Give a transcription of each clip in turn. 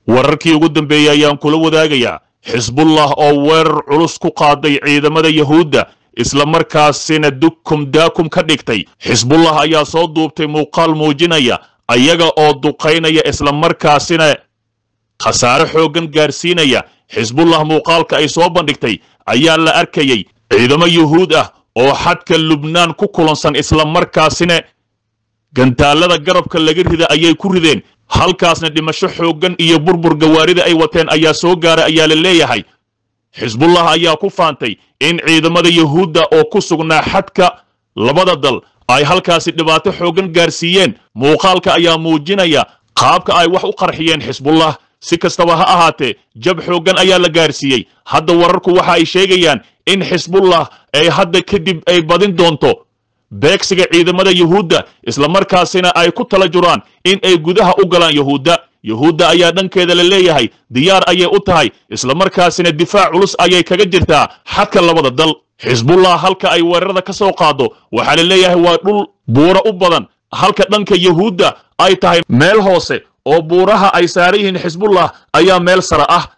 wararkii ugu dambeeyey ayaan kula wadaagayaa xisbullah oo weerar culus ku qaaday ciidamada yahuudda isla markaasina dukum daakum ka dhigtay xisbullah ayaa soo duubtay muuqaal muujinaya ayaga oo duqaynaya isla markaasina khasaare xooggan gaarsiinaya xisbullah muuqaalka ay soo bandhigtay ayaa la arkayay ciidamo yuhuud ah oo xadka lubnaan ku kulansan isla markaasina gantaallada garabka laga rida ayay ku rideen halkaasna dhimasho xooggan iyo burbur gawaarida ay wateen ayaa soo gaaray ayaa la leeyahay xisbullah ayaa ku faantay in ciidamada yuhuudda oo ku sugnaa xadka labada dal ay halkaasi dhibaato xooggan gaarsiiyeen muuqaalka ayaa muujinaya qaabka ay wax u qarxiyeen xisbullah si kastaba ha ahaatee jab xooggan ayaa la gaarsiiyey hadda wararku waxa ay sheegayaan in xisbullah ay hadda kadib ay badin doonto beegsiga ciidamada yuhuudda isla markaasina ay ku tala juraan in ay gudaha u galaan yuhuudda yuhuudda ayaa dhankeeda la leeyahay diyaar ayay u tahay isla markaasina difaac culus ayay kaga jirtaa xadka labada dal xisbullah halka ay weerarada ka soo qaado waxaa la leeyahay waa dhul buuro u badan halka dhanka yuhuudda ay tahay meel hoose oo buuraha ay saaran yihiin xisbullah ayaa meel sara ah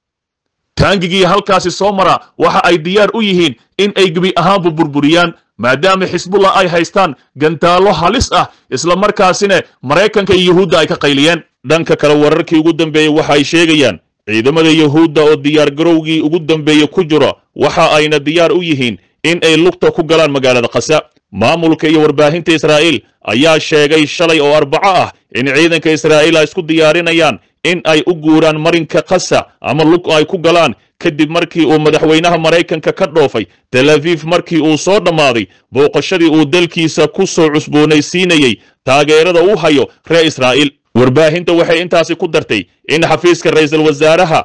taangigii halkaasi soo mara waxa ay diyaar u yihiin in ay gebi ahaanbu burburiyaan maadaama xisbullah ay haystaan gantaallo halis ah isla markaasina maraykanka iyo yuhuudda ay ka qayliyeen dhanka kale wararkii ugu dambeeyey waxa ay sheegayaan ciidamada yuhuudda oo diyaargarowgii ugu dambeeye ku jira waxa ayna diyaar u yihiin in ay lugta ku galaan magaalada qasa maamulka iyo warbaahinta israa'iil ayaa sheegay shalay oo arbaco ah in ciidanka israa'iil ay isku diyaarinayaan in ay u guuraan marinka qasa ama lug ay ku galaan kadib markii uu madaxweynaha maraykanka ka dhoofay tel aviif markii uu soo dhammaaday booqashadii uu dalkiisa ku soo cusboonaysiinayey taageerada uu hayo reer israa'iil warbaahinta waxay intaasi ku dartay in xafiiska ra'iisul wasaaraha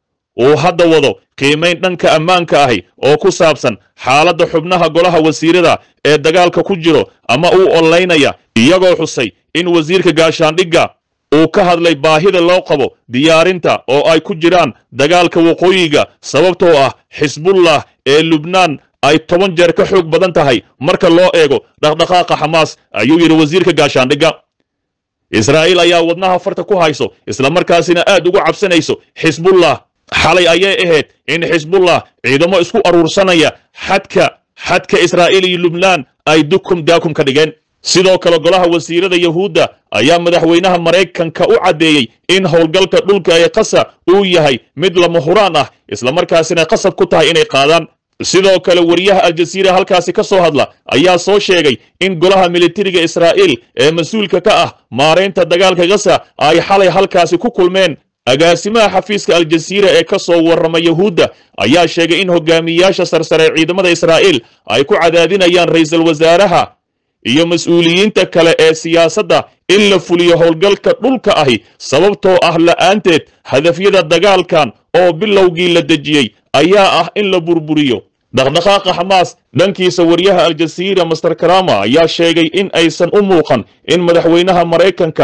uu hadda wado qiimayn dhanka ammaanka ahi oo ku saabsan xaaladda xubnaha golaha wasiirada ee dagaalka ku jiro ama uu onlaynaya iyagoo xusay in wasiirka gaashaandhigga uu ka hadlay baahida loo qabo diyaarinta oo ay ku jiraan dagaalka waqooyiga sababtoo ah xisbullah ee lubnaan ay toban jeer ka xoog badan tahay marka loo eego dhaqdhaqaaqa xamaas ayuu yidhi wasiirka gaashaandhigga israa'iil ayaa wadnaha farta ku hayso isla markaasina aad ugu cabsanayso xisbullah xalay ayay ahayd in xisbullah ciidamo isku aruursanaya xadka xadka israa'iil iyo lubnaan ay dukum daakum ka dhigeen sidoo kale golaha wasiirada yuhuudda ayaa madaxweynaha maraykanka u caddeeyey in howlgalka dhulka ee qasa uu yahay mid lama huraan ah isla markaasina qasab ku tahay inay qaadaan sidoo kale wariyaha aljasiira halkaasi ka soo hadla ayaa soo sheegay in golaha militariga israa'iil ee mas-uulka ka ah maaraynta dagaalka gasa ay xalay halkaasi ku kulmeen agaasimaha xafiiska aljasiira ee ka soo warrama yuhuudda ayaa sheegay in hogaamiyayaasha sarsare ee ciidamada israa'iil ay ku cadaadinayaan ra'iisul wasaaraha iyo mas-uuliyiinta kale ee siyaasadda in la fuliyo howlgalka dhulka ahi sababtoo ah la'aanteed hadafyada dagaalkan oo bilowgii la dejiyey ayaa ah in la burburiyo dhaqdhaqaaqa xamaas dhankiisa wariyaha aljasiira master karama ayaa sheegay in aysan u muuqan in madaxweynaha maraykanka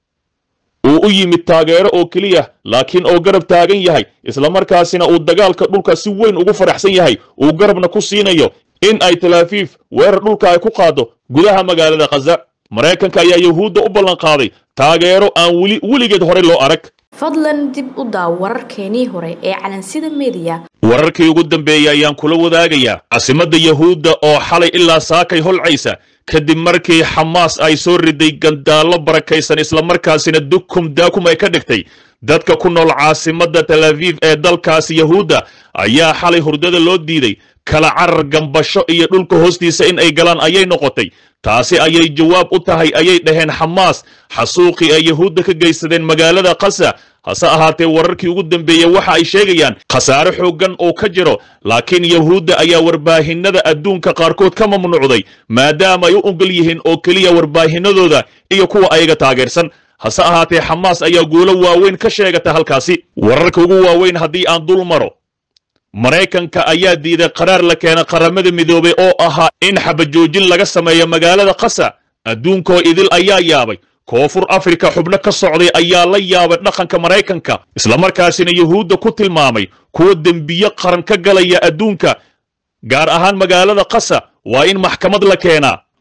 uu u yimid taageero oo keliya laakiin oo garab taagan yahay isla markaasina uu dagaalka dhulka si weyn ugu faraxsan yahay uu garabna ku siinayo in ay talaafiif weerar dhulka ay ku qaado gudaha magaalada khaza maraykanka ayaa yuhuudda u ballan qaaday taageero aan weli weligeed horey loo arag fadlan dib u daaw wararkeenii hore ee calansida mediya wararkii ugu dambeeyey ayaan kula wadaagayaa caasimadda yuhuudda oo xalay ilaa saakay holcaysa kadib markii xamaas ay soo riday gandaallo barakaysan islamarkaasina dukum daakum ay ka dhigtay dadka ku nool caasimadda tel aviif ee dalkaasi yuhuudda ayaa xalay hurdada loo diiday kala carar gambasho iyo dhulka hoostiisa in ay galaan ayay noqotay taasi ayay jawaab u tahay ayay dhaheen xamaas xasuuqii ay yuhuudda ka geysadeen magaalada qasa hase ahaatee wararkii ugu dambeeyey waxa ay sheegayaan khasaare xooggan oo ka jiro laakiin yuhuudda ayaa warbaahinada adduunka qaarkood ka mamnuucday maadaama ay u ogol yihiin oo keliya warbaahinadooda iyo kuwa ayaga taageersan hase ahaatee xamaas ayaa guulo waaweyn ka sheegata halkaasi wararka ugu waaweyn haddii aan dul maro maraykanka ayaa diiday qaraar la keena qaramada midoobay oo ahaa in xabajoojin laga sameeyo magaalada qasa adduunkoo idil ayaa yaabay koonfur afrika xubno ka socday ayaa la yaabay dhaqanka maraykanka islamarkaasina yuhuudda ku tilmaamay kuwa dembiye qaran ka galaya adduunka gaar ahaan magaalada qasa waa in maxkamad la keenaa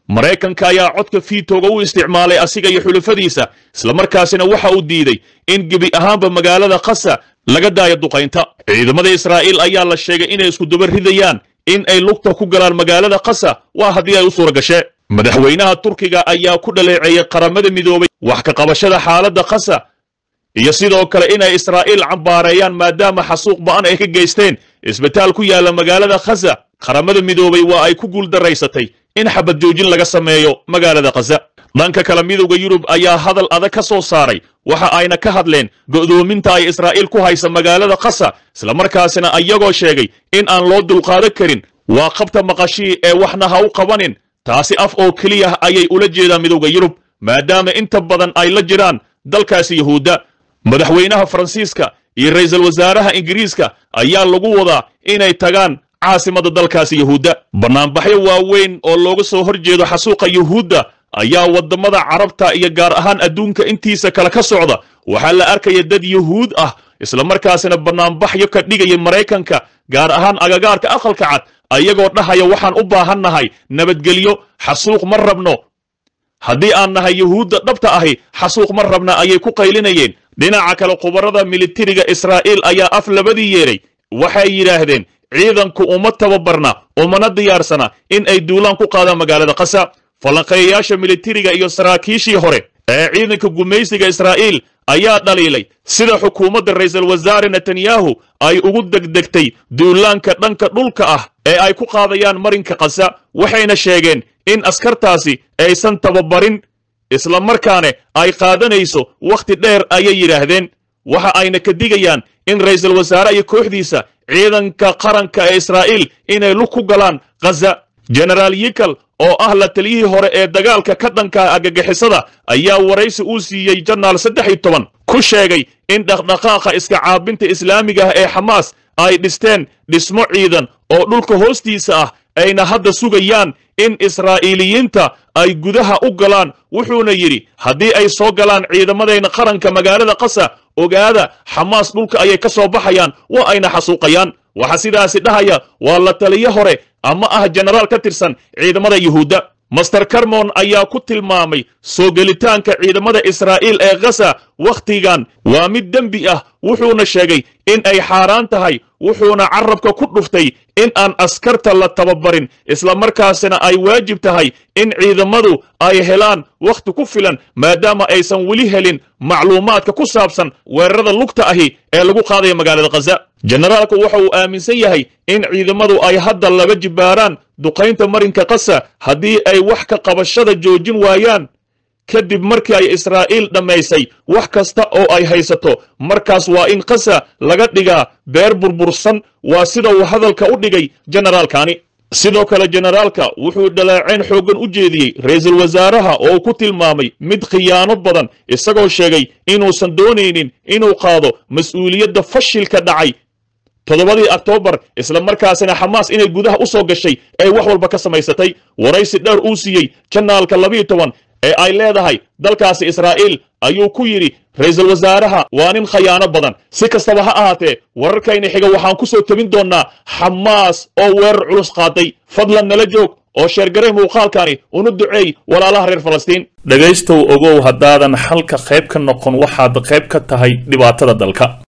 maraykanka ayaa codka fiitooga u isticmaalay asiga iyo xulafadiisa islamarkaasina waxa uu diiday in gebi ahaanba magaalada khasa laga daayo duqaynta ciidamada israa'iil ayaa la sheegay inay isku daba ridayaan in ay lugta ku galaan magaalada khasa waa haddii ay u suura gashee madaxweynaha turkiga ayaa ku dhaleeceeyey qaramada midoobay wax ka qabashada xaaladda khasa iyo sidoo kale inay israa'iil cambaareeyaan maadaama xasuuq ba'an ay ka geysteen isbitaal ku yaalla magaalada khasa qaramada midoobay waa ay ku guuldaraysatay in xabad joojin laga sameeyo magaalada khasa dhanka kale midowda yurub ayaa hadal adag ka soo saaray waxa ayna ka hadleen go'doominta ay israa'iil ku haysa magaalada khasa islamarkaasina ayagoo sheegay in aan loo dulqaadan karin waa qabta maqashii ee waxna ha u qabanin taasi af oo keliya ayay ula jeedaan midowda yurub maadaama inta badan ay la jiraan dalkaasi yuhuudda madaxweynaha faransiiska iyo ra'iisul wasaaraha ingiriiska ayaa lagu wadaa inay tagaan caasimadda dalkaasi yuhuudda bannaanbaxyo waaweyn oo looga soo hor jeedo xasuuqa yuhuudda ayaa waddamada carabta iyo gaar ahaan adduunka intiisa kale ka socda waxaa la arkaya dad yuhuud ah islamarkaasina bannaanbaxyo ka dhigaya maraykanka gaar ahaan agagaarka aqalka cad ayagoo dhahaya waxaan u baahannahay nabadgelyo xasuuq ma rabno haddii aan nahay yuhuudda dhabta ahi xasuuq ma rabna ayay ku qaylinayeen dhinaca kale khubarada militariga israa'iil ayaa af labadii yeedhay waxay yidhaahdeen ciidanku uma tababarna umana diyaarsana in ay duulaan ku qaadaan magaalada khasa falanqeeyayaasha militariga iyo saraakiishii hore ee ciidanka gumaysiga israa'iil ayaa dhaliilay sida xukuumadda ra'iisul wasaare netanyahu ay ugu degdegtay duulaanka dhanka dhulka ah ee ay ku qaadayaan marinka khasa waxayna sheegeen in askartaasi aysan tababarin islamarkaane ay qaadanayso wakhti dheer ayay yidhaahdeen waxa ayna ka digayaan in ra'iisul wasaare iyo kooxdiisa ciidanka qaranka ee israa'iil inay lug ku galaan khaza genaraal yikal oo ah la taliyihii hore ee dagaalka ka dhanka agagixisada ayaa waraysi uu siiyey janaal saddex iyo toban ku sheegay in dhaqdhaqaaqa iska caabinta islaamiga ah ee xamaas ay dhisteen dhismo ciidan oo dhulka hoostiisa ah ayna hadda sugayaan in israa'iiliyiinta ay gudaha u galaan wuxuuna yidhi haddii ay soo galaan ciidamadayna qaranka magaalada qasa ogaada xamaas dhulka ayay ka soo baxayaan waa ayna xasuuqayaan waxaa sidaasi dhahaya waa la taliyo hore ama ah jenaraal ka tirsan ciidamada yuhuudda master carmon ayaa ku tilmaamay soo gelitaanka ciidamada israa'iil ee khasa wakhtigan waa mid dembi ah wuxuuna sheegay in ay xaaraan tahay wuxuuna carabka ku dhuftay in aan askarta la tababarin islamarkaasina ay waajib tahay in ciidamadu ay helaan wakhti ku filan maadaama aysan weli helin macluumaadka ku saabsan weerarada lugta ahi ee lagu qaadaya magaalada khaza jenaraalku waxa uu aaminsan yahay in ciidamadu ay hadda laba jibbaaraan duqaynta marinka kasa haddii ay wax ka qabashada joojin waayaan kadib markii ay israa'iil dhammaysay wax kasta oo ay haysato markaas waa in kasa laga dhigaa beer burbursan waa sida uu hadalka u dhigay jenaraalkani sidoo kale jenaraalka wuxuu dhaleecayn xooggan u jeediyey ra'iisul wasaaraha oo uu ku tilmaamay mid khiyaano badan isagoo sheegay inuusan doonaynin inuu qaado mas-uuliyadda fashilka dhacay toddobadii oktoobar isla markaasina xamaas inay gudaha u soo gashay ay wax walba ka samaysatay waraysi dheer uu siiyey janaalka labiiyo toban ee ay leedahay dalkaasi israa'iil ayuu ku yidhi ra'iisul wasaaraha waa nin khayaano badan si kastaba ha ahaatee wararkayna xiga waxaan ku soo tebin doonnaa xamaas oo weerar culus qaaday fadlan nala joog oo sheergaray muuqaalkani una duceey walaalaha reer falastiin dhegaystow ogow haddaadan xalka qayb ka noqon waxaad qayb ka tahay dhibaatada dalka